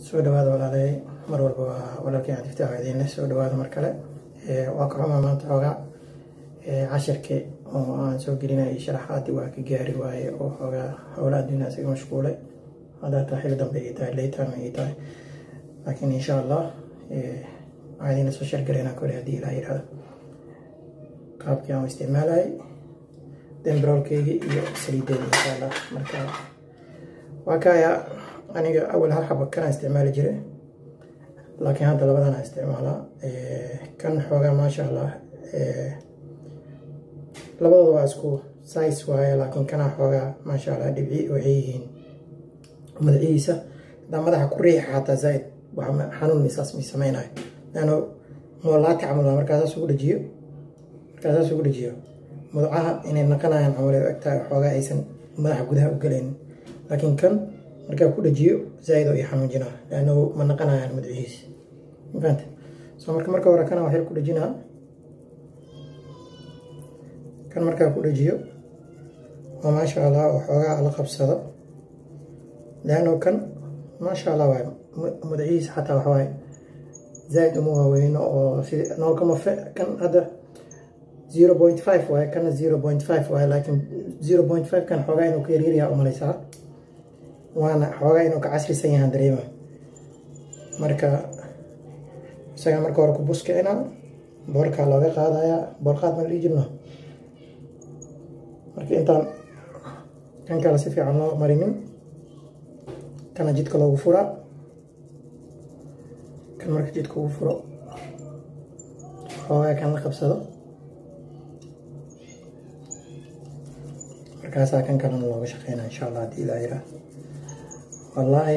soo dhawaada walaalay mar walba waa walaalkii cadifta ahaydeen soo dhawaada mar kale waa ka xumaa maanta xoogaa cashirkii oo aan soo gelinayay sharaxaadii waa ka gaari waaye oo xoogaa howla adduunya isaga mashquulay haddaa taa xili dambe ay tahay leytime ay tahay laakiin insha allah waxaan idin soo shargalaynaa kole haddii ilaa yidhahdo qaabkii aan u isticmaalayay dembrolkeygii iyo saliideeda insha allah marka waa kaya aniga awal hal xabo kanaa isticmaali jiray laakiin hadda labadana isticmaalaa kan xoogaa maasha allah labadooda waa isku size waaye laakiin kanaa xoogaa maasha allah dhibci waxay yihiin madaxihiisa hadaa madaxa ku riixa xataa zaaid xanuun misaas mi sameynayo laano moolaati camal waa markaasaas ugu dhajiyo markaasaas ugu dhajiyo madacaha inay naqanayaan camal ay egtahay xoogaa aysan madaxa gudaha u galaynin laakiin kan markaa ku dhajiyo zaaid oo i xanuunjinaa laano ma naqanayaan madaxihiisa mafahante so marka marka hore kana waxyar ku dhajinaa kan markaa ku dhajiyo oo maasha allah oo xoogaa la qabsado laano kan maasha allah waay madaxihiisa xataa waxawaaye zaaid uma waaweyno oo sida noolkama fe kan hadda zero point five waaye kana zero point five waaye laakiin zero point five kan xoogaa inuu ka yaryaryaha umalaysaa waana xoogaa inuu ka casrisan yahaan dareema marka isaga marka hore ku buskicina boorkaa looga qaadayaa boorqaad ma dhihi jirno marka intaan kan kale si fiican loo marinin kana jidka loogu furaa kan marka jidka ugu furo xoogaa kan la qabsado markaasaa kan kalena looga shaqeynaa insha allah haddii ilaa yiraa wallaahi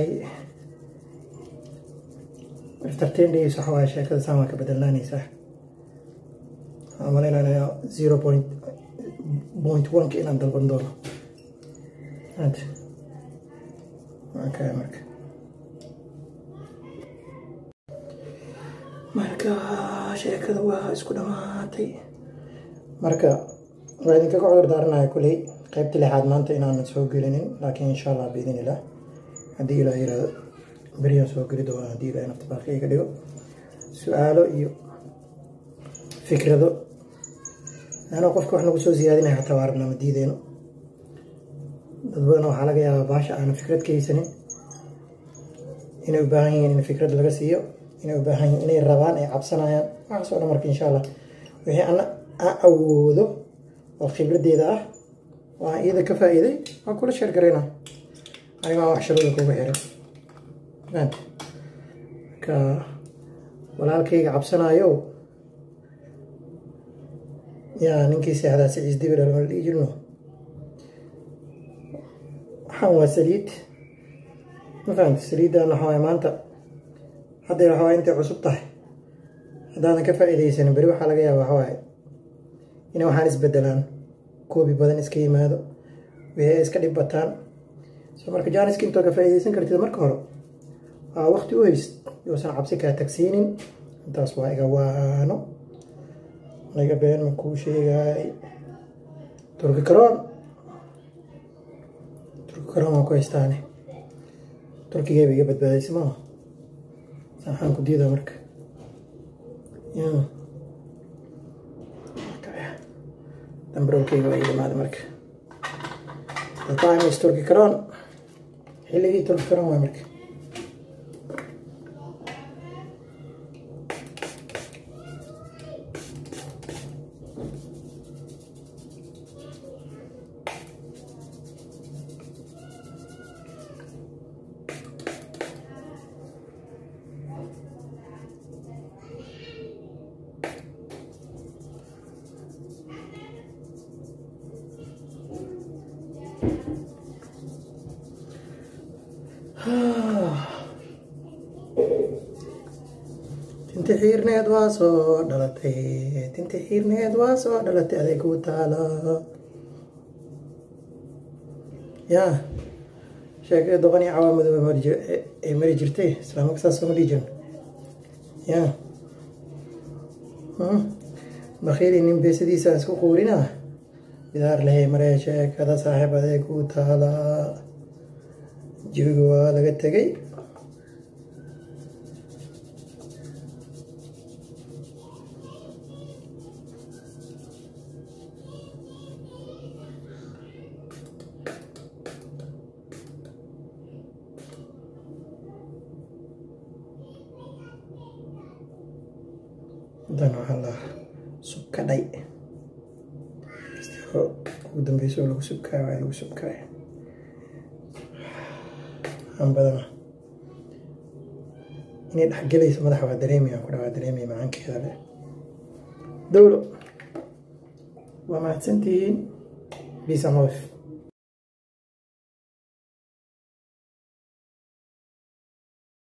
afterten days waxa waaye sheekada saan waa ka bedelnaanaysaa waxaan malaynayaa zero point point one-ka inaan dalban doono okay marka marka sheekada waa isku dhamaatay marka waa idinkaga cudur daaranaya kuley qaybta lixaad maanta inaanan soo gelinin laakiin insha allah biidin ilah haddii ilaa yirahdo beriyaan soo geli doona haddii ilaa nafta baaqi iga dhigo su-aalo iyo fikrado anoo qofka wax nagu soo siyaadinaya xataa waa rabnaa ma diideyno dad badan waxaa laga yaabaa baasha aanan fikrad ka haysanin inay u baahan yihiin in fikrad laga siiyo inay u baahan yihiin inay rabaan ay cabsanayaan waxaas oo dhan marka insha allah wixii ana aan awoodo oo khibraddeeda ah waa iyada ka faa'iiday waa kula sheer garayna anigaa wax sharooda kuga xiray fahante marka walaalkayga cabsanaayo yaa ninkii seexdaa siciis dibir lama dhihi jirno waxaan waa saliid ma fahamte saliiddan waxa waay maanta hadday waxa waay intay cusub tahay haddaadan ka faa'iidaysanin beri waxaa laga yaaba waxa waaye inay waxaan isbedelaan koobi badan iska yimaado wixii ay iska dhib bataan so marka jaaniska intoo ka faa'iidaysan kartid marka hore waa waqti u hayst yousan cabsi kaa tagsiinin intaas waa iga waano naga been ma kuu sheegaay turki karoon turki karoon waa ku haystaane turkigeeba iga badbaadaysa maa waxaan ku diidaa marka dambrowkeyga waa iimaada marka the time is turki karoon xilligii turki karoon waa marka tinti xiirneed waa soo dhalatay tinti xiirneed waa soo dhalatay aday kuu taala yaa sheekada doqon iyo cawaamadooba ay mari jirtay islaamaka saas sooma dhihi jirin yaa bakhiiri nin beesadiisa isku quurina bidaar lehay maree sheekada saaxiib aday kuu taala jawiga waa laga tegay dan waxaa la subkadhay ugu dambeyso oo lagu subkaayo waa lagu subkaayo aan badana inay dhexgelayso madaxa waa dareemaya ku dhawaa dareemaya macaankeeda leh dowlo waa mahadsantihiin peace and love